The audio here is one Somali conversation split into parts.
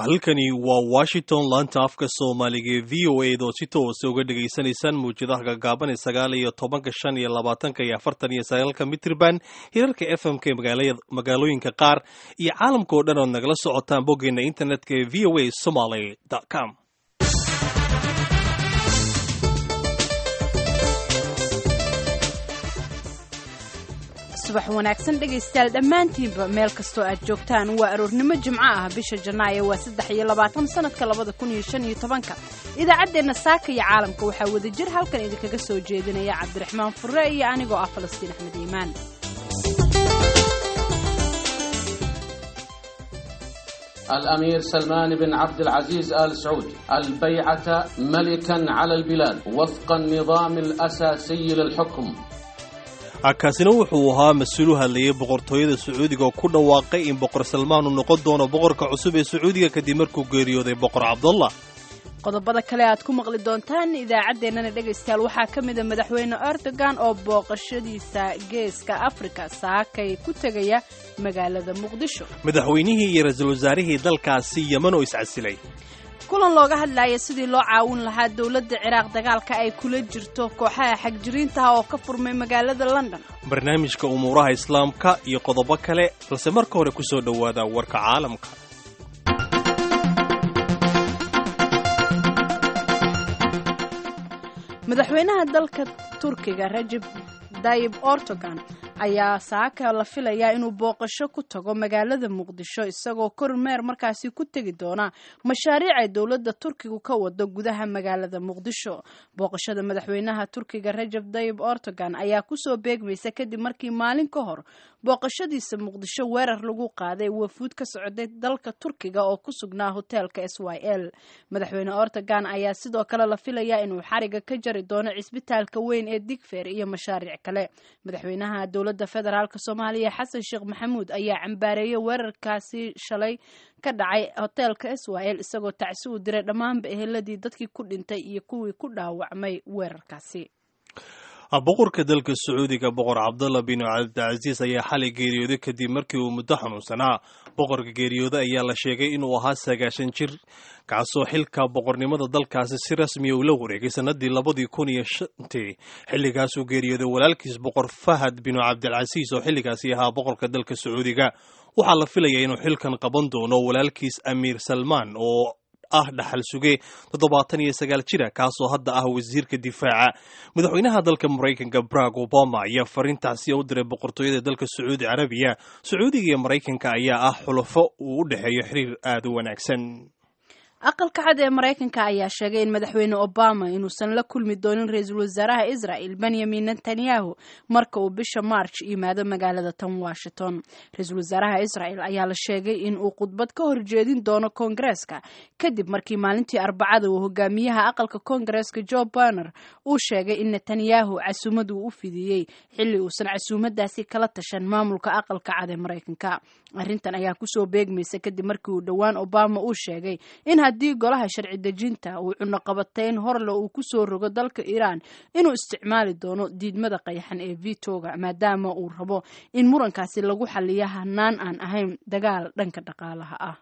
halkani waa washington laanta afka soomaaliga ee v o a doo si toosa uga dhegaysanaysaan mawjadaha gaagaaban ee sagaal iyo tobanka shan iyo labaatanka iyo afartan iyo sagaalka mitrban hirarka f m k magaalooyinka qaar iyo caalamka oo dhan ood nagala socotaan boggeena internetka ee v o a somaly com subax wanaagsan dhegaystayaal dhammaantiinba meel kastoo aad joogtaan waa aroornimo jimco ah bisha janaayo waa saddex iyo labaatan sanadka labada kun iyo shan iyo tobanka idaacaddeenna saaka iyo caalamka waxaa wadajir halkan idinkaga soo jeedinaya cabdiraxmaan furre iyo anigoo ah falastiin axmed iimaan الأمير سلمان بن عبد العزيز آل سعود البيعة ملكا على البلاد وفق النظام الأساسي للحكم kaasina wuxuu ahaa mas-uulu hadlayay boqortooyada sacuudiga oo ku dhawaaqay in boqor salmaan uu noqon doono boqorka cusub ee sacuudiga kadib markuu geeriyooday boqor cabdullah qodobada kale aad ku maqli doontaan idaacaddeenana dhegaystayaal waxaa ka mida madaxweyne erdogan oo booqashadiisa geeska afrika saakay ku tegaya magaalada muqdisho madaxweynihii iyo ra-iisul wasaarihii dalkaasi yeman oo iscasilay kulan looga hadlaya sidii loo caawin lahaa dowladda ciraaq dagaalka ay kula jirto kooxaha xagjiriintaha oo ka furmay magaalada london barnaamijka umuuraha islaamka iyo qodobo kale balse marka hore ku soo dhowaada warka caalamka madaxweynaha dalka turkiga rajib dayib ortogan ayaa saaka la filayaa inuu booqasho ku tago magaalada muqdisho isagoo kormeer markaasi ku tegi doona mashaariic ay dowladda turkigu ka wado gudaha magaalada muqdisho booqashada madaxweynaha turkiga rajab dayib ortogan ayaa kusoo beegmaysa kadib markii maalin ka hor booqashadiisa muqdisho weerar lagu qaaday wafuud ka socday dalka turkiga oo ku sugnaa hoteelka s y l madaxweyne ortogan ayaa sidoo kale la filayaa inuu xariga ka jari doono cisbitaalka weyn ee digfer iyo mashaariic kale madaxweynaha dowladda federaalk soomaaliya xasan sheekh maxamuud ayaa cambaareeyay weerarkaasi shalay ka dhacay hoteelka s y l isagoo tacsi u diray dhammaanba eheladii dadkii ku dhintay iyo kuwii ku dhaawacmay weerarkaasi boqorka dalka sacuudiga boqor cabdullah bin cabdilcasiis ayaa xalay geeriyooday kadib markii uu muddo xanuunsanaa boqorka geeriyooda ayaa la sheegay inuu ahaa sagaashan jir kaasoo xilka boqornimada dalkaasi si rasmiya uu la wareegay sanadii labadii kun iyo shantii xilligaasuu geeriyooday walaalkiis boqor fahad binu cabdilcasiis oo xilligaasi ahaa boqorka dalka sacuudiga waxaa la filayaa inuu xilkan qaban doono walaalkiis amiir salmaan oo ah dhaxal suge toddobaatan iyo sagaal jira kaasoo hadda ah wasiirka difaaca madaxweynaha dalka maraykanka barack obama ayaa fariintaasi u diray boqortooyada dalka sacuudi carabiya sacuudiga iyo maraykanka ayaa ah xulafo uu u dhexeeyo xiriir aada u wanaagsan aqalka cad ee maraykanka ayaa sheegay in madaxweyne obama inuusan la kulmi doonin ra-iisul wasaaraha israel benyamin netanyahu marka uu bisha march yimaado magaalada tan washington ra-iisul wasaaraha israel ayaa la sheegay in uu khudbad ka horjeedin doono koongareeska kadib markii maalintii arbacada uu hogaamiyaha aqalka koongareeska joe barner uu sheegay in netanyahu casuumad uu u fidiyey xilli uusan casuumadaasi kala tashan maamulka aqalka cad ee maraykanka arrintan ayaa kusoo beegmaysa kadib markii uu dhowaan obama uu sheegay in haddii golaha sharci dejinta uu cunoqabateyn horle uu ku soo rogo dalka iiraan inuu isticmaali doono diidmada qayaxan ee vitoga maadaama uu rabo in murankaasi lagu xaliyo hanaan aan ahayn dagaal dhanka dhaqaalaha ah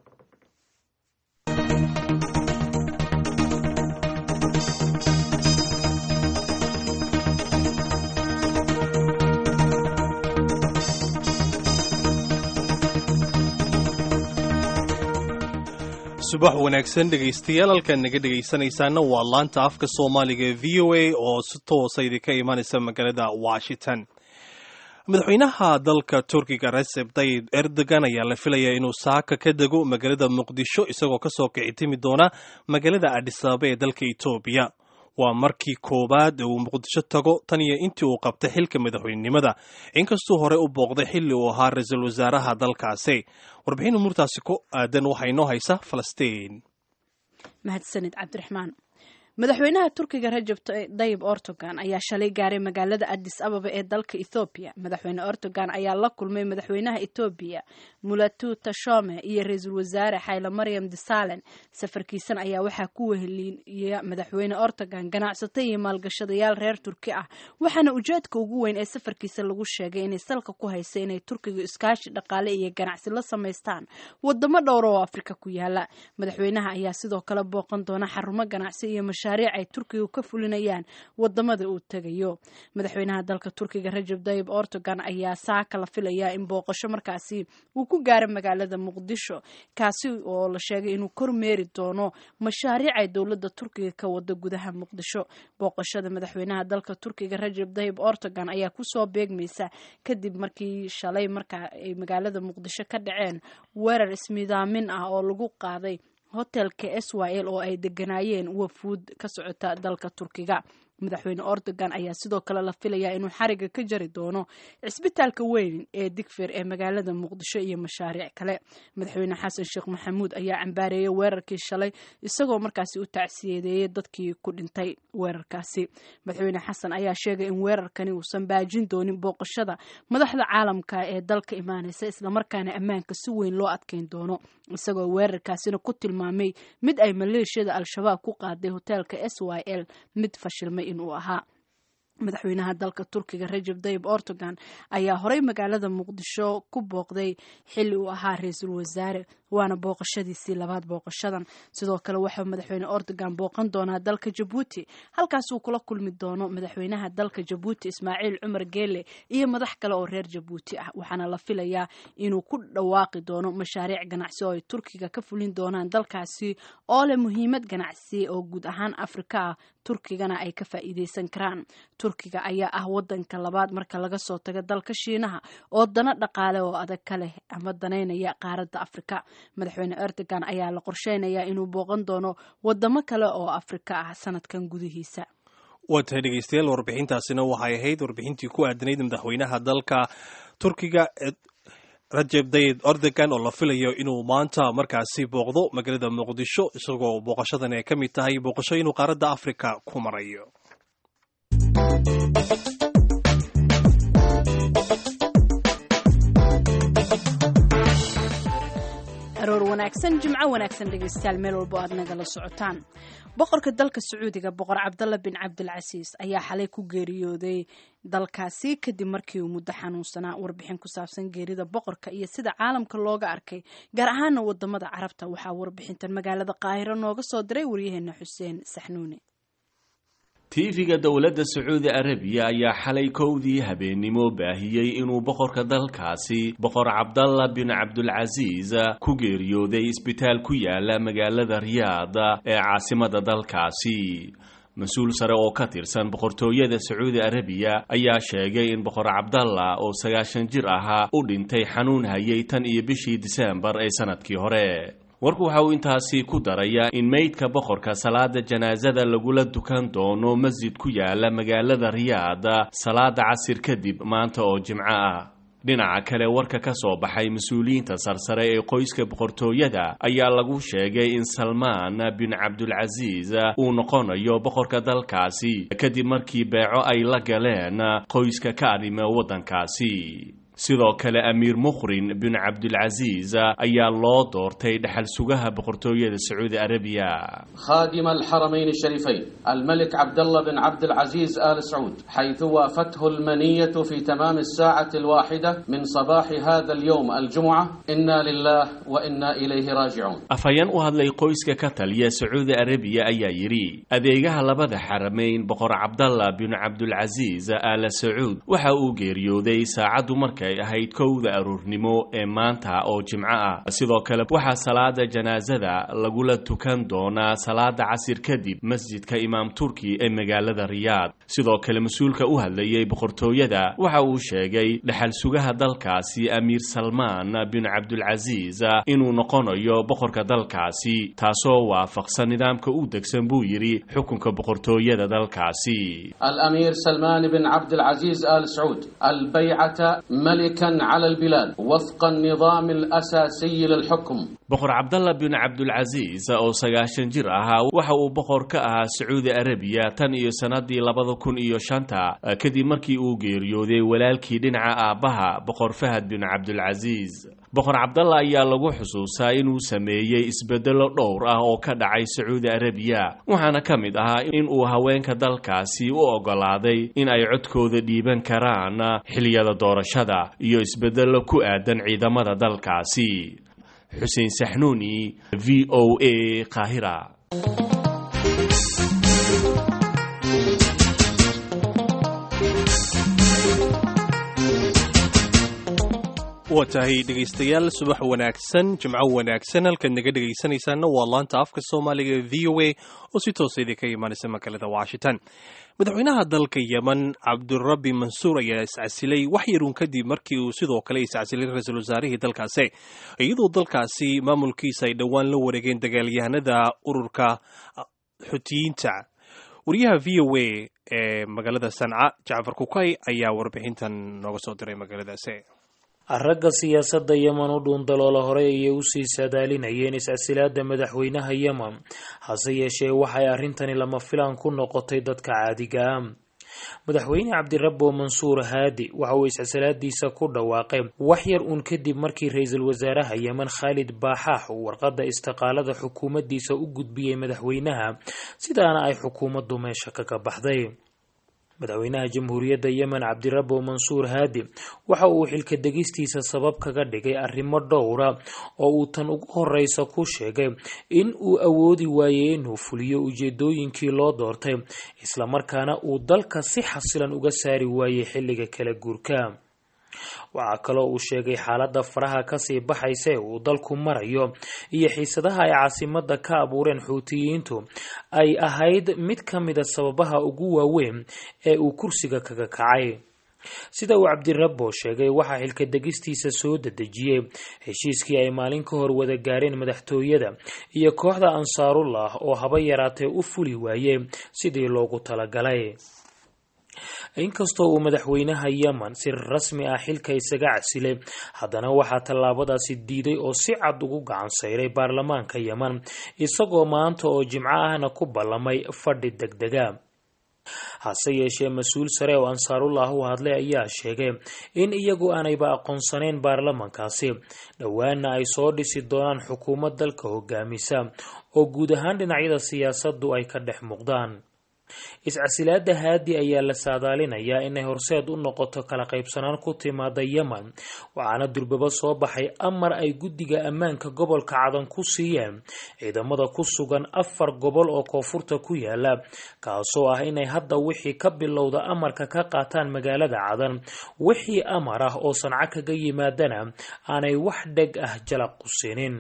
subax wanaagsan dhegaystayaal halkaan naga dhegaysanaysaana waa laanta afka soomaaliga ee v o a oo si toosa idinka imaanaysa magaalada washington madaxweynaha dalka turkiga recep tayib erdogan ayaa la filayaa inuu saaka ka dego magaalada muqdisho isagoo kasoo kici timi doona magaalada adhisaaba ee dalka etoobiya waa markii koowaad uu muqdisho tago tan iyo intii uu qabtay xilka madaxweynenimada inkastuu hore u booqday xilli uu ahaa ra-iisul wasaaraha dalkaasi warbixin umuurtaasi ku aadan waxaa inoo haysa falastiin mahadsanid cabdiraxmaan madaxweynaha turkiga rajab dayib ortogan ayaa shalay gaaray magaalada adis ababa ee dalka ethoobiya madaxweyne ortogan ayaa la kulmay madaxweynaha etoobiya mulatu tashome iyo ra-iisul wasaare xayla maryam disalen safarkiisan ayaa waxaa ku weheliya madaxweyne ortogan ganacsato iyo maalgashadayaal reer turki ah waxaana ujeedka ugu weyn ee safarkiisa lagu sheegay inay salka ku haysa inay turkiga iskaashi dhaqaale iyo ganacsi la samaystaan wadamo dhowra oo afrika ku yaala madaxweynaha ayaa sidoo kale booqan doona xarumo ganacsi iyo mashaariic ay turkiga ka fulinayaan wadamada uu tegayo madaxweynaha dalka turkiga rajab dayib ortogan ayaa saaka la filayaa in booqasho markaasi uu ku gaaro magaalada muqdisho kaasi oo la sheegay inuu kormeeri doono mashaariic ay dowlada turkiga ka wada gudaha muqdisho booqashada madaxweynaha dalka turkiga rajab dayib ortogan ayaa kusoo beegmaysa kadib markii shalay markaa ay magaalada muqdisho ka dhaceen weerar ismidaamin ah oo lagu qaaday hotelka s y l oo ay deganaayeen wafuud ka socota dalka turkiga madaxweyne ordogan ayaa sidoo kale la filayaa inuu xariga ka jari doono cisbitaalka weyn ee digfir ee magaalada muqdisho iyo mashaariic kale madaxweyne xasan sheekh maxamuud ayaa cambaareeyay weerarkii shalay isagoo markaasi u tacsiyadeeyay dadkii ku dhintay weerarkaasi madaxweyne xasan ayaa sheegay in weerarkani uusan baajin doonin booqashada madaxda caalamka ee dalka imaanaysa islamarkaana ammaanka si weyn loo adkeyn doono isagoo weerarkaasina ku tilmaamay mid ay maleeshiyada al-shabaab ku qaaday hoteelka s y l mid fashilmay inuu ahaa madaxweynaha dalka turkiga rajab dayib ortogan ayaa horey magaalada muqdisho ku booqday xilli uu ahaa ra-iisul wasaare waana booqashadiisii labaad booqashadan sidoo kale waxaa madaxweyne ordogan booqan doonaa dalka jabuuti halkaasuu kula kulmi doono madaxweynaha dalka jabuuti ismaaciil cumar geele iyo madax kale oo reer jabuuti ah waxaana la filayaa inuu ku dhawaaqi doono mashaariic ganacsi oo ay turkiga ka fulin doonaan dalkaasi oo leh muhiimad ganacsi oo guud ahaan afrika ah turkigana ay ka faa'iideysan karaan turkiga ayaa ah wadanka labaad marka laga soo tago dalka shiinaha oo dano dhaqaale oo adag ka leh ama danaynaya qaaradda afrika madaxweyne erdogan ayaa la qorsheynayaa inuu booqan doono wadamo kale oo afrika ah sanadkan gudihiisa waa tahay dhegeystayaal warbixintaasina waxay ahayd warbixintii ku aadanayd madaxweynaha dalka turkiga rajeb dayid ordogan oo la filayo inuu maanta markaasi booqdo magaalada muqdisho isagoo booqashadan ay ka mid tahay booqasho inuu qaaradda afrika ku marayo aroor wanaagsan jimco wanaagsan dhegeystayaal meel walbo aad nagala socotaan boqorka dalka sacuudiga boqor cabdalla bin cabdilcasiis ayaa xalay ku geeriyooday dalkaasi kadib markii uu muddo xanuunsanaa warbixin ku saabsan geerida boqorka iyo sida caalamka looga arkay gaar ahaana wadamada carabta waxaa warbixintan magaalada qaahiro nooga soo diray waryaheena xuseen saxnuuni tiifiga dowladda sacuudi arabiya ayaa xalay kowdii habeennimo baahiyey inuu boqorka dalkaasi boqor cabdalla bin cabdulcasiis ku geeriyooday isbitaal ku yaala magaalada riyaad ee caasimada dalkaasi mas-uul sare oo ka tirsan boqortooyada sacuudi arabiya ayaa sheegay in boqor cabdalla oo sagaashan jir ahaa u dhintay xanuun hayay tan iyo bishii diseembar ee sanadkii hore warku waxa uu intaasi ku darayaa in meydka boqorka salaada janaasada lagula dukan doono masjid ku yaala magaalada riyaad salaada casir kadib maanta oo jimco ah dhinaca kale warka ka soo baxay mas-uuliyiinta sarsare ee qoyska boqortooyada ayaa lagu sheegay in salmaan bin cabdulcasiis uu noqonayo boqorka dalkaasi kadib markii beeco ay la galeen qoyska ka arrima waddankaasi sidoo kale amiir mukhrin bin cabdilcasiis ayaa loo doortay dhexal sugaha boqortooyada sacuudi arabiya خادم الحرمين الشريفين الملك عبد الله بن عبد العزيز آل سعود حيث وافته المنية في تمام الساعة الواحدة من صباح هذا اليوم الجمعة إنا لله وإنا إليه راجعون afhayeen u hadlay qoyska ka taliya sacuudi arabiya ayaa yidhi adeegaha labada xarameyn boqor cabdalla bin cabdulcasiis aala sacuud waxa uu geeriyooday saacaddu markay ahayd kowda aroornimo ee maanta oo jimco ah sidoo kale waxaa salaada janaasada lagula tukan doonaa salaada casir kadib masjidka imaam turki ee magaalada riyaad sidoo kale mas-uulka u hadlayay boqortooyada waxa uu sheegay dhexal sugaha dalkaasi amiir salmaan bin cabdulcasiis inuu noqonayo boqorka dalkaasi taasoo waafaqsan nidaamka u degsan buu yidhi xukunka boqortooyada dalkaasi الأمير سلمان بن عبد العزيز آل سعود البيعة ملكا على البلاد وفق النظام الأساسي للحكم boqor cabdalla bin cabdulcasiis oo sagaashan jir ahaa waxa uu boqor ka ahaa sacuudi arabiya tan iyo sannadii labada kun iyo shanta kadib markii uu geeriyooday walaalkii dhinaca aabbaha boqor fahad bin cabdulcasiis boqor cabdalla ayaa lagu xusuusaa inuu sameeyey isbeddelo dhowr ah oo ka dhacay sacuudi arabiya waxaana ka mid ahaa in uu haweenka dalkaasi u oggolaaday in ay codkooda dhiiban karaan xiliyada doorashada iyo isbeddello ku aadan ciidamada dalkaasi xuseen saxnuuni v o a qaahira waa tahay dhegaystayaal subax wanaagsan jimco wanaagsan halkaad naga dhegaysanaysaana waa laanta afka soomaaliga v o a oo si toosa idinka imaanaysa magaalada washington madaxweynaha dalka yemen cabdurabi mansuur ayaa iscasilay wax yarun kadib markii uu sidoo kale iscasilay ra-iisul wasaarihii dalkaasi iyadoo dalkaasi maamulkiisa ay dhowaan la wareegeen dagaalyahanada ururka xutiyiinta wariyaha v o a ee magaalada sanca jacfar kukay ayaa warbixintan nooga soo diray magaaladaasi ragga siyaasadda yemen u dhuundaloola horey ayay usii saadaalinayeen is-casilaada madaxweynaha yemen hase yeeshee waxay arrintani lama filaan ku noqotay dadka caadiga ah madaxweyne cabdirabbo mansuur haadi waxa uu is-casilaadiisa ku dhawaaqay wax yar uun kadib markii ra-iisul wasaaraha yemen khaalid baaxaax uu warqadda istiqaalada xukuumaddiisa u gudbiyey madaxweynaha sidaana ay xukuumaddu meesha kaga baxday madaxweynaha jamhuuriyadda yemen cabdirabbo mansuur haadi waxa uu xilka degistiisa sabab kaga dhigay arrimo dhowra oo uu tan ugu horeysa ku sheegay in uu awoodi waayey inuu fuliyo ujeedooyinkii loo doortay islamarkaana uu dalka si xasilan uga saari waayey xilliga kala guurka waxaa kaloo uu sheegay xaaladda faraha kasii baxaysa ee uu dalku marayo iyo xiisadaha ay caasimada ka abuureen xuutiyiintu ay ahayd mid ka mida sababaha ugu waaweyn ee uu kursiga kaga kacay sida uu cabdirabbo sheegay waxaa xilka degistiisa soo dedejiyey heshiiskii ay maalin ka hor wada gaareen madaxtooyada iyo kooxda ansaarullah oo haba yaraatee u fuli waayey sidii loogu talagalay inkastoo uu madaxweynaha yemen si rasmi ah xilka isaga casilay haddana waxaa tallaabadaasi diiday oo si cad ugu gacan sayray baarlamaanka yemen isagoo maanta oo jimco ahna ku ballamay fadhi degdega hase yeeshee mas-uul sare oo ansaarullah u hadlay ayaa sheegay in iyagu aanayba aqoonsanayn baarlamankaasi dhowaana ay soo dhisi doonaan xukuumad dalka hogaamisa oo guud ahaan dhinacyada siyaasaddu ay ka dhex muuqdaan is-casilaada haadi ayaa la saadaalinayaa inay horseed u noqoto kala qaybsanaan ku timaada yemen waxaana durbaba soo baxay amar ay guddiga ammaanka gobolka cadan ku siiyeen ciidamada ku sugan afar gobol oo koonfurta ku yaala kaasoo ah inay hadda wixii ka bilowda amarka ka qaataan magaalada cadan wixii amar ah oo sanco kaga yimaadana aanay wax dheg ah jalaq qusinin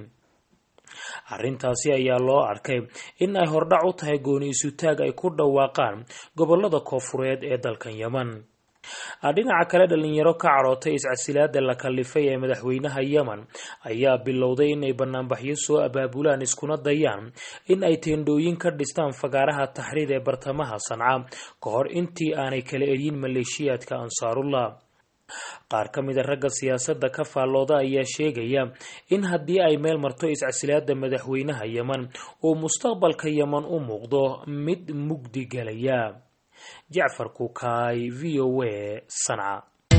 arrintaasi ayaa loo arkay in ay hordhac u tahay gooni isutaag ay ku dhawaaqaan gobolada koofureed ee dalkan yemen dhinaca kale dhalinyaro ka carootay is-casilaada la kallifay ee madaxweynaha yemen ayaa bilowday inay banaanbaxyo soo abaabulaan iskuna dayaan in ay teendhooyin ka dhistaan fagaaraha taxriir ee bartamaha sanca ka hor intii aanay kala eryin maleeshiyaadka ansaarullah qaar ka mida ragga siyaasadda ka faallooda ayaa sheegaya in haddii ay meel marto is-casilaada madaxweynaha yemen uu mustaqbalka yemen u muuqdo mid mugdi gelaya jacfar kukaay v o a sanca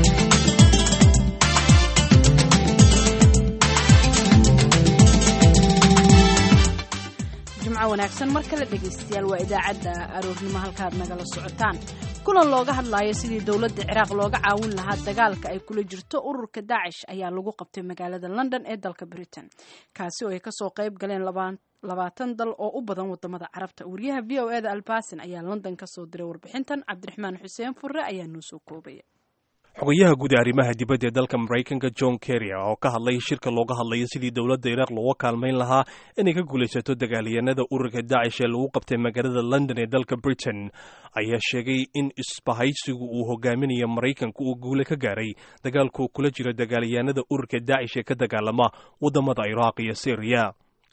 jimco wanaagsan mar kale dhegaystayaal waa idaacadda aroornimo halkaad nagala socotaan kulan looga hadlayo sidii dowladda ciraaq looga caawin lahaa dagaalka ay kula jirto ururka daacish ayaa lagu qabtay magaalada london ee dalka britain kaasi oo ay kasoo qayb galeen labaatan dal oo u badan wadamada carabta wariyaha v o eda albasin ayaa london kasoo diray warbixintan cabdiraxmaan xuseen furre ayaa noo soo koobaya xogayaha guud ee arrimaha dibadda ee dalka maraykanka john kerry oo ka hadlay shirka looga hadlayo sidii dowladda iraaq looga kaalmayn lahaa inay ka guulaysato dagaalyahanada ururka daacish ee lagu qabtay magaalada london ee dalka britain ayaa sheegay in isbahaysigu uu hogaaminayo maraykanka uu guule ka gaaray dagaalku kula jiro dagaalyahanada ururka daacish ee ka dagaalama wadamada iraaq iyo syriya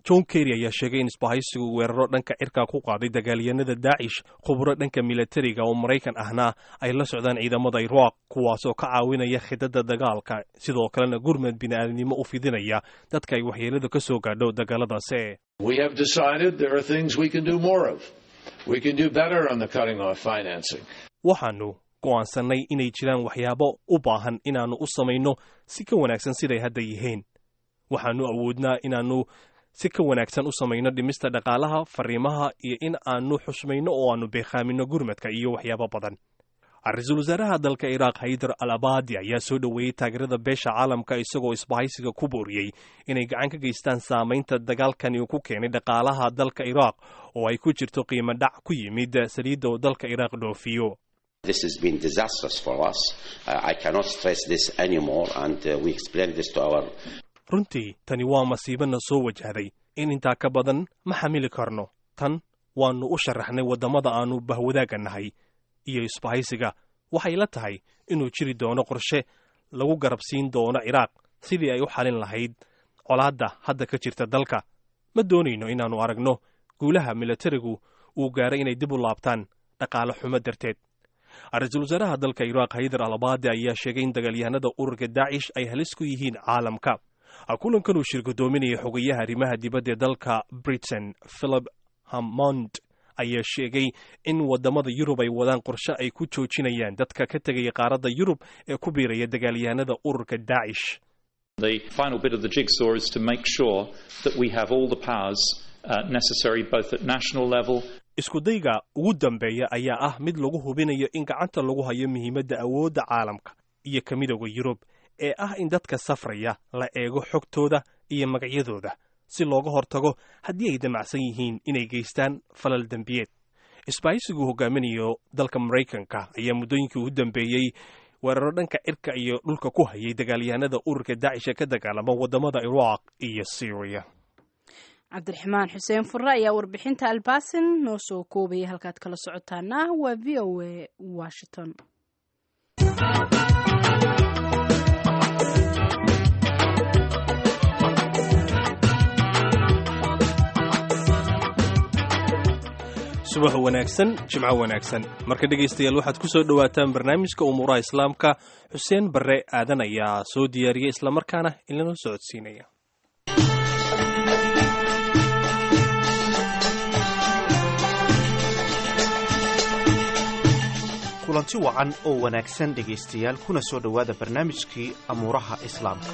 john kerry ayaa sheegay in isbahaysigu weeraro dhanka cirka ku qaaday dagaalyanada daacish khuburo dhanka milatariga oo maraykan ahna ay la socdaan ciidamada iraaq kuwaasoo ka caawinaya khidada dagaalka sidoo kalena gurmad bini'aadnimo u fidinaya dadka ay waxyeelada ka soo gaadho dagaaladaasi We have decided there are things we can do more of. We can do better on the cutting off financing. waxaannu go'aansannay inay jiraan waxyaabo u baahan inaannu u samayno si ka wanaagsan siday hadda yihiin waxaannu awoodnaa inaannu si ka wanaagsan u samayno dhimista dhaqaalaha fariimaha iyo in aannu xushmayno oo aannu beekhaaminno gurmadka iyo waxyaabo badan ra-iisul wasaaraha dalka iraaq haydar al abadi ayaa soo dhoweeyey taageerada beesha caalamka isagoo isbahaysiga ku booriyey inay gacan ka geystaan saamaynta dagaalkani uu ku keenay dhaqaalaha dalka iraaq oo ay ku jirto qiimo dhac ku yimid saliidda oo dalka iraaq dhoofiyo This has been disastrous for us. Uh, I cannot stress this anymore, and uh, we explained this to our runtii tani waa masiibana soo wajahday in intaa ka badan ma xamili karno tan waannu u sharaxnay waddamada aannu bahwadaaga nahay iyo isbahaysiga waxay la tahay inuu jiri doono qorshe lagu garabsiin doono ciraaq sidii ay u xalin lahayd colaadda hadda ka jirta dalka ma doonayno inaannu aragno guulaha milatarigu uu gaaray inay dib u laabtaan dhaqaale xumo darteed ra-iisul wasaaraha dalka iraaq haydar al abadi ayaa sheegay in dagaalyahanada ururka daacish ay halis ku yihiin caalamka kulankan uu shirgudoominaya xogayaha arrimaha dibadda ee dalka britain philip hammond ayaa sheegay in waddamada yurub ay wadaan qorshe ay ku joojinayaan dadka ka tegaya qaaradda yurub ee ku biiraya dagaalyahanada ururka daacish The final bit of the jigsaw is to make sure that we have all the powers uh, necessary both at national level iskudayga ugu dambeeya ayaa ah mid lagu hubinayo in gacanta lagu hayo muhiimadda awoodda caalamka iyo ka midooda yurub ee ah in dadka safraya la eego xogtooda iyo magacyadooda si looga hortago haddii ay damacsan yihiin inay geystaan falal dembiyeed isbahaysiguu hogaaminayo dalka maraykanka ayaa muddooyinkii ugu dambeeyey weeraro dhanka cirka iyo dhulka ku hayay dagaalyahanada ururka daacish ee ka dagaalama waddamada iraaq iyo syriya cabdiraxmaan xuseen furre ayaa warbixinta albaasin noo soo koobayay halkaad kala socotaana waa v o a washington subax wanaagsan jimco wanaagsan marka dhegaystayaal waxaad ku soo dhowaataan barnaamijka umuuraha islaamka xuseen barre aadan ayaa soo diyaariyey islamarkaana inlana socodsiinaya kulanti wacan oo wanaagsan dhegaystayaal kuna soo dhowaada barnaamijkii amuuraha islaamka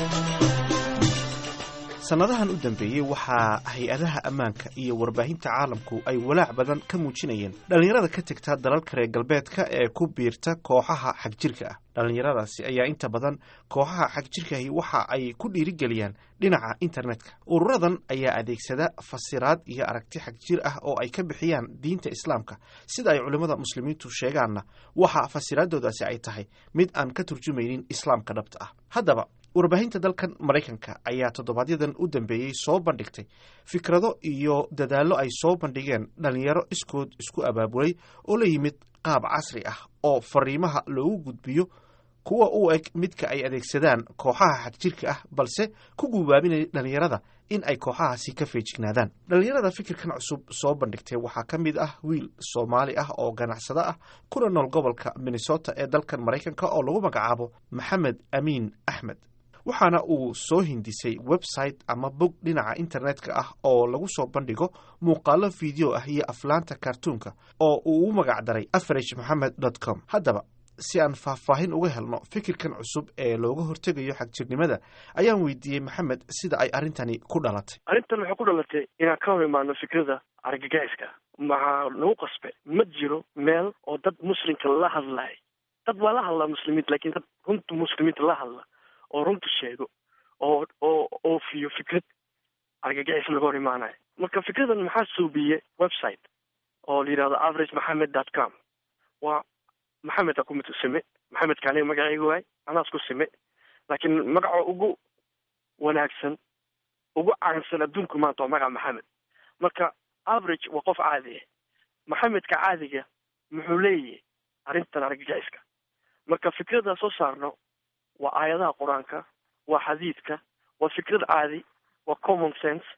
sannadahan u dambeeyey waxaa hay-adaha ammaanka iyo warbaahinta caalamku ay walaac badan ka muujinayeen dhallinyarada ka tegta dalalka reer galbeedka ee ku biirta kooxaha xagjirka ah dhallinyaradaasi ayaa inta badan kooxaha xagjirkahi waxa ay ku dhiirigeliyaan dhinaca internetka ururadan ayaa adeegsada fasiraad iyo aragti xagjir ah oo ay ka bixiyaan diinta islaamka sida ay culimmada muslimiintu sheegaanna waxa fasiraadoodaasi ay tahay mid aan ka turjumaynin islaamka dhabta ah haddaba warbaahinta dalkan maraykanka ayaa toddobaadyaddan u dambeeyey soo bandhigtay fikrado iyo dadaallo ay soo bandhigeen dhallinyaro iskood isku abaabulay oo la yimid qaab casri ah oo fariimaha loogu gudbiyo kuwa u eg midka ay adeegsadaan kooxaha xagjirka ah balse ku gubaabinaya dhallinyarada in ay kooxahaasi ka feejignaadaan dhallinyarada fikirkan cusub soo bandhigtay waxaa ka mid ah wiil soomaali ah oo ganacsado ah kuna nool gobolka minnesota ee dalkan maraykanka oo lagu magacaabo maxamed amiin axmed waxaana uu soo hindisay website ama bog dhinaca internetka ah oo lagu soo bandhigo muuqaalo video ah iyo aflaanta kartuunka oo uu u magac daray average moxamed dot com haddaba si aan faahfaahin uga helno fikirkan cusub ee looga hortegayo xagjirnimada ayaan weydiiyey maxamed sida ay arrintani ku dhalatay arrintan waxay ku dhalatay inaan ka hor imaano fikrada argagixiska maxaa nagu qasbe ma jiro meel oo dad muslimka la hadlay dad waa la hadlaa muslimiinta lakin dad runta muslimiinta la hadla oo runta sheego oo oo oofiyo fikrad argagixis laga hor imaanayo marka fikradan maxaa suubiye website oo la yidhahdo average maxamed dot com waa maxameda kumid sime maxamedka aniga magacayga waay anaas ku sime laakiin magaca ugu wanaagsan ugu caansan adduunku maanta waa magaca maxamed marka average waa qof caadi ah maxamedka caadiga muxuu leeyahay arrintan argagixiska marka fikradaa soo saarno waa aayadaha qur-aanka waa xadiidka waa fikrad caadi waa common sense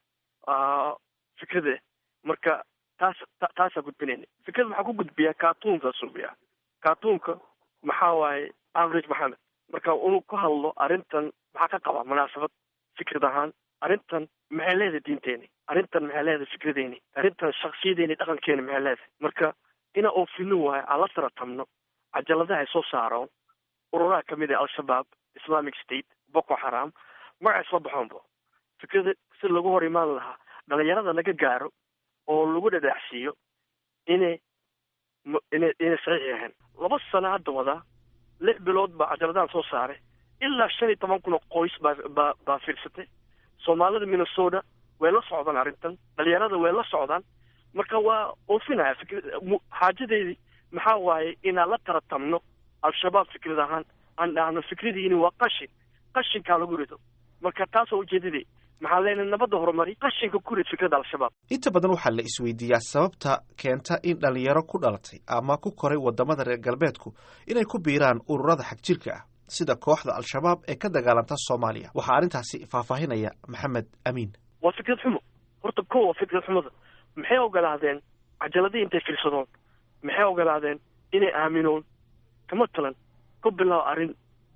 fikrade marka taas taasaa gudbinayna fikrad maxaa ku gudbiyaa cartoonkaa suubiyaa cartoonka maxaa waaye average maxamed marka inuu ku hadlo arrintan maxaa ka qabaa munaasabad fikrad ahaan arrintan maxay leedahay diinteeni arrintan maxay leedahay fikradeeni arrintan shaksiyadeeni dhaqankeeni maxay leedahay marka ina oofino waayo aan la taratamno cajaladaha ay soo saaraan ururaha kamid ah al-shabaab islamic state boko haram magacay soo baxoonba fikrada si lagu hor imaan lahaa dhalinyarada laga gaaro oo lagu dhadhaacsiiyo inay inay inay saxiix yahayn laba sano hadda wadaa lix bilood baa cajaladahan soo saaray ilaa shan iyo toban kun oo qoys baa baa baa fiirsatay soomaalida minnesota way la socdaan arrintan dhalinyarada way la socdaan marka waa oofinaya fikr xaajadeedii maxaa waaye inaan la taratamno al-shabaab fikrad ahaan aan dhahno fikradiini waa qashin qashinkaa lagu rido marka taasoo ujeedadii maxaa leenahay nabadda horumari qashinka ku rid fikradda al-shabaab inta badan waxaa la isweydiiyaa sababta keenta in dhalinyaro ku dhalatay ama ku koray wadamada reer galbeedku inay ku biiraan ururada xagjirka ah sida kooxda al-shabaab ee ka dagaalanta soomaaliya waxaa arrintaasi faahfaahinaya maxamed amiin waa fikrad xumo horta ko waa fikrad xumada maxay ogolaadeen cajaladii intay fiirsadoon maxay ogolaadeen inay aaminoon kama talan ku bilow arrin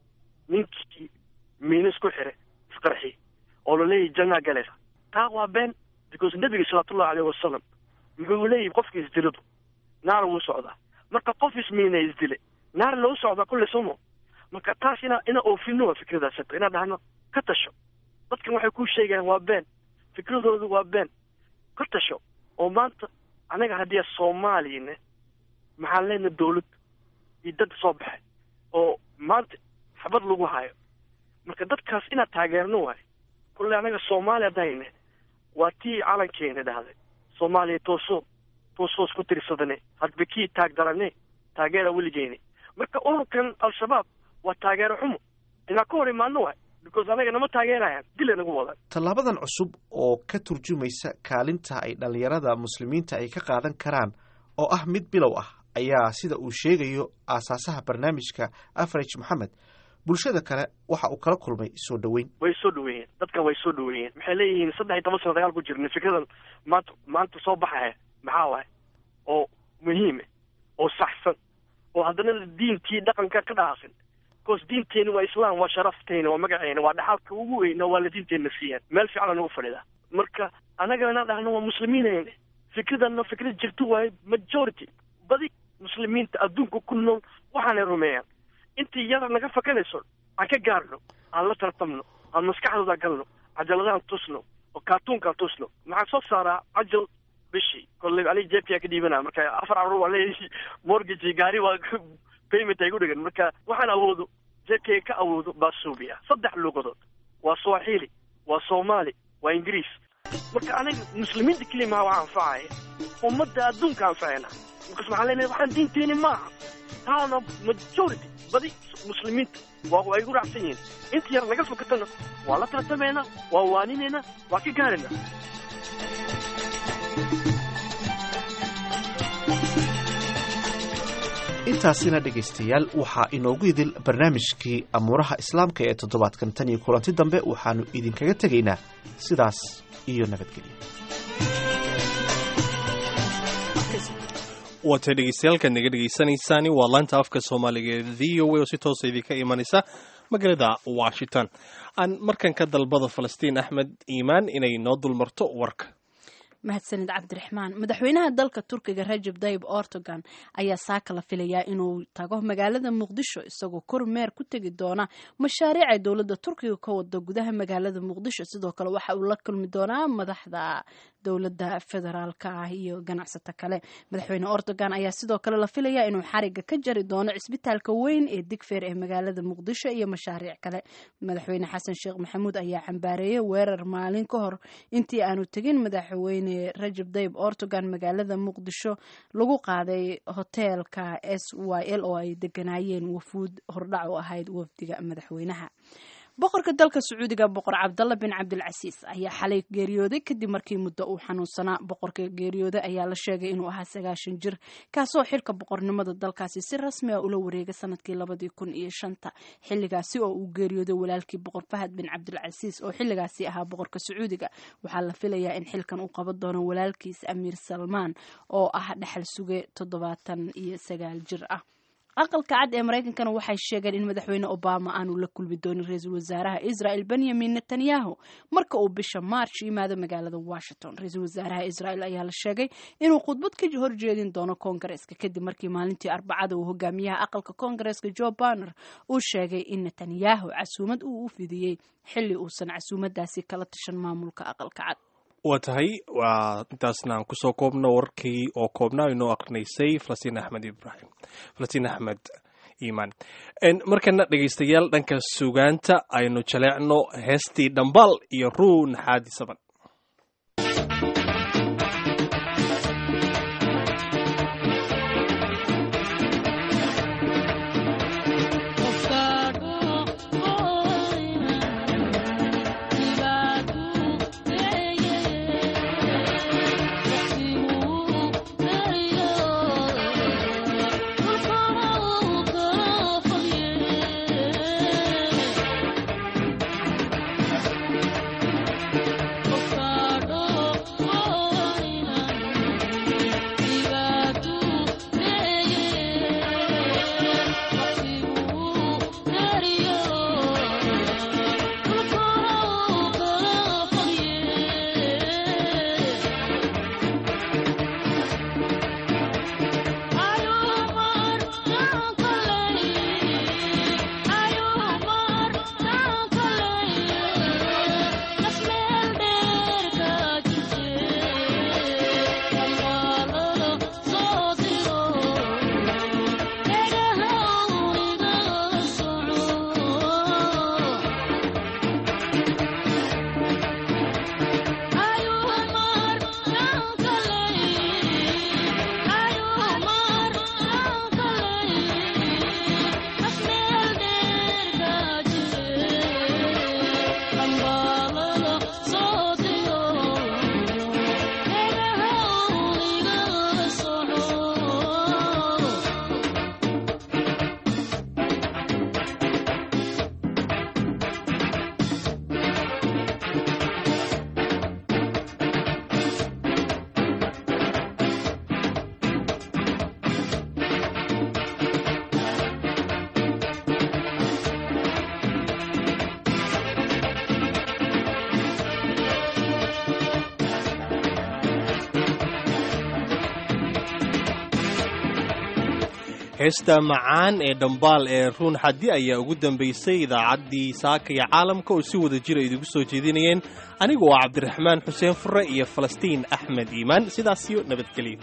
ninkii miino isku xire isqarxi oo laleeyahy jannaa galaysa taa waa been because nebiga salawaatullahi aleyhi wasalam muxuu leeyahy qofkii isdiladu naar wuu socdaa marka qof ismiina isdile naar loo socdaa kulle somo marka taas ina ina oofino waa fikradaas hata inaa dhahno ka tasho dadkan waxay kuu sheegayaan waa been fikradoodu waa been ka tasho oo maanta anaga haddii soomaaliyane maxaan leenahay dawlad iyo dad soo baxay oo maanta xabad lagu hayo marka dadkaas inaad taageerno waayo kulle anaga soomaaliya dayne waa tii calankeena dhahday soomaaliya tooso toosoos ku tirsadane hadba kii taag darane taageera weligeeni marka ururkan al-shabaab waa taageero xumo inaa ka hor imaano waay because anaga nama taageerayaan dila nagu wadan tallaabadan cusub oo ka turjumaysa kaalinta ay dhallinyarada muslimiinta ay ka qaadan karaan oo ah mid bilow ah ayaa sida uu sheegayo aasaasaha barnaamijka afarage moxamed bulshada kale waxa uu kala kulmay soo dhoweyn way soo dhaweeyeen dadkan way soo dhaweeyeen maxay leeyihiin saddex iyo toban sano dagaal ku jirna fikradan maanta maanta soo baxaya maxaa waay oo muhiime oo saxsan oo haddana diintii dhaqanka ka dhaasin bcause diinteeni waa islaam waa sharafteena waa magaceena waa dhaxalka ugu weyna waa la diinteenna siiyaan meel fiican nagu fadhidaa marka anagana dhahno waa muslimiinayne fikradana fikrad jirto waaye majority badi muslimiinta adduunka ku nool waxaanay rumeeyaan intii yada naga fakanayso aan ka gaarno aan la tartamno aan maskaxdooda galno cajaladahan tusno oo kaartuunkaan tusno maxaa soo saaraa cajal bishii kolley ali jepiyaa ka dhiibanaa marka afar carur waa leeyahay mortgage gaari waa payment ay gu dhigan marka waxaan awoodo jepiga ka awoodo baa suubiya saddex luugadood waa swahili waa soomaali waa ingiriis marka anaga muslimiinta keliya maha waa anfacaya ummadda adduunka anfacayna markaas maxaa leenahay waxaan diinteeni maaha taana majority badi muslimiinta waa ay gu raacsan yihiin inta yar naga fakatana waa la tartamaynaa waa waaninayna waa ka gaarayna intaasina dhegaystayaal waxaa inoogu idil barnaamijkii amuuraha islaamka ee toddobaadkan tan iyo kulanti dambe waxaannu idinkaga tegaynaa sidaas iyo nabadgelyo waatay dhegeystayaaalkaad naga dhegeysanaysaani waa laanta afka soomaaliga ee v o a oo si toosa idinka imanaysa magaalada washington aan markan ka dalbada falastiin axmed iimaan inay noo dulmarto warka mahadsanid cabdiraxmaan madaxweynaha dalka turkiga rajab dayib ortogan ayaa saaka la filayaa inuu tago magaalada muqdisho isagoo kormeer ku tegi doona mashaariic ay dowladda turkiga ka wada gudaha magaalada muqdisho sidoo kale waxa uu la kulmi doonaa madaxda dowladda federaalka ah iyo ganacsato kale madaxweyne ortogan ayaa sidoo kale la filayaa inuu xariga ka jari doono cisbitaalka weyn ee digfeer ee magaalada muqdisho iyo mashaariic kale madaxweyne xasan sheekh maxamuud ayaa cambaareeyay weerar maalin ka hor intii aanu tegin madaxweyne rajab dayib ortogan magaalada muqdisho lagu qaaday hoteelka s y l oo ay deganaayeen wafuud hordhac u ahayd wafdiga madaxweynaha boqorka dalka sacuudiga boqor cabdalla bin cabdilcasiis ayaa xalay geeriyooday kadib markii muddo uu xanuunsanaa boqorka geeriyooday ayaa la sheegay inuu ahaa sagaashan jir kaasoo xilka boqornimada dalkaasi si rasmi ah ula wareegay sanadkii labadii kun iyo shanta xilligaasi oo uu geeriyooday walaalkii boqor fahad bin cabdilcasiis oo xilligaasi ahaa boqorka sacuudiga waxaa la filayaa in xilkan uu qaban doono walaalkiis amiir salmaan oo ah dhexal suge toddobaatan iyo sagaal jir ah aqalka cad ee maraykankana waxay sheegeen in madaxweyne obama aanu la kulmi doonin ra-iisul wasaaraha israel benyamin netanyahu marka uu bisha march yimaado magaalada washington ra-iisul wasaaraha israel ayaa la sheegay inuu khudbad ka horjeedin doono koongareeska kadib markii maalintii arbacada uu hogaamiyaha aqalka koongareeska joe barner uu sheegay in netanyahu casuumad uu u fidiyey xilli uusan casuumadaasi kala tashan maamulka aqalka cad waa tahay waa intaasna aan kusoo koobno warkii oo koobnaa inoo akrinaysay falastiin axmed ibrahim falastiin axmed iimaan markana dhegaystayaal dhanka sugaanta aynu jaleecno heestii dhambaal iyo ruun xaadi saban heesta macaan ee dhambaal ee ruun xaddi ayaa ugu dambaysay idaacaddii saaka iyo caalamka oo si wada jira idigu soo jeedinayeen anigu waa cabdiraxmaan xuseen fure iyo falastiin axmed iimaan sidaasiyo nabadgelyo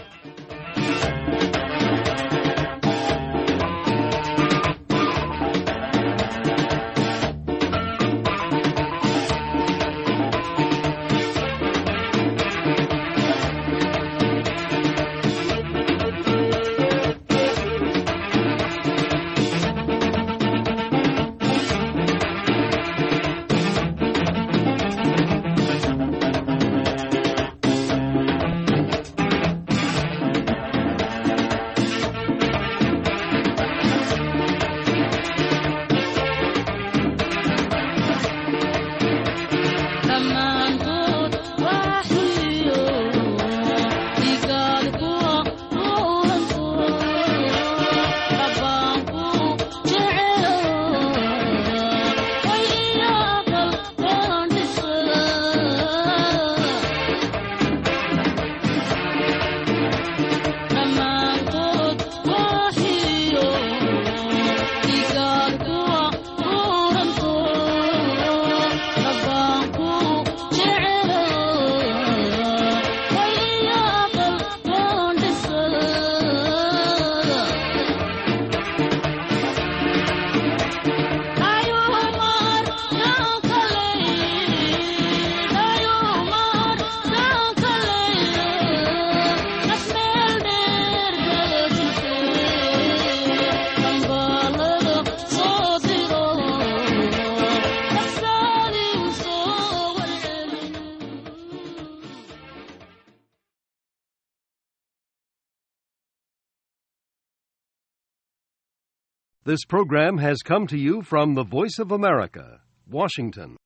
This program has come to you from the Voice of America, Washington.